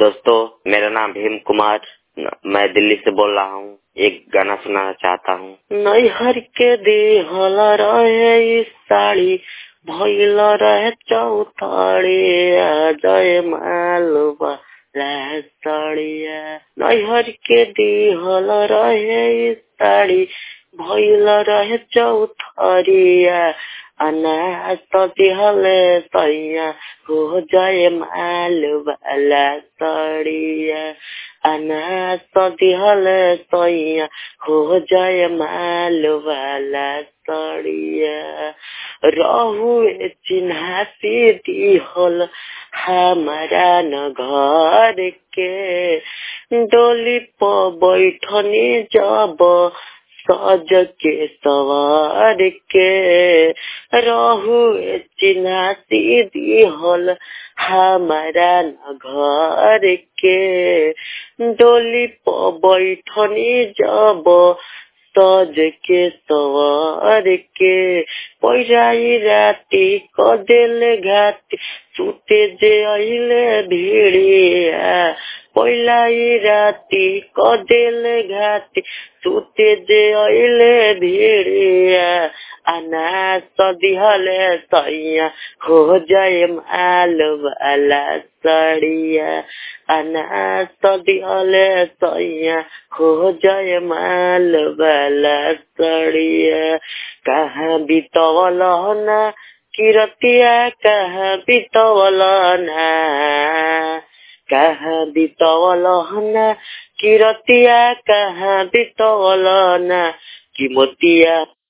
दोस्तों मेरा नाम भीम कुमार मैं दिल्ली से बोल रहा हूँ एक गाना सुनाना चाहता हूँ नैहर के देहल रहे इस साड़ी भइल रहे चौथाड़ी जय मालवा साड़िया नैहर के देहल रहे इस साड़ी भइल रहे चौथारिया अनाज तो दिहले सैया हो जाए माल वाला सड़िया अनाज तो दिहले सैया हो जाए माल वाला सड़िया रहुए चिन्हासी दिहल हमारा न घर के डोली पर बैठनी जब सज के सवार के रहु चिन्हासी दिहल हमारा न घर के डोली पर बैठनी जब सज के सवार के पैराई राती कदेले घाटी सुते जे अइले भिड़िया पहिलाई राती कदेले घाटी सुते जे अइले भिड़िया अनाज दिहले सैया हो जाए माल वाला सड़िया अनाज दिहले सैया हो जाए माल वाला सड़िया कहाँ बितवल ना किरतिया कहाँ बितवल ना कहाँ बितवल ना किरतिया कहाँ बितवल ना कि मोतिया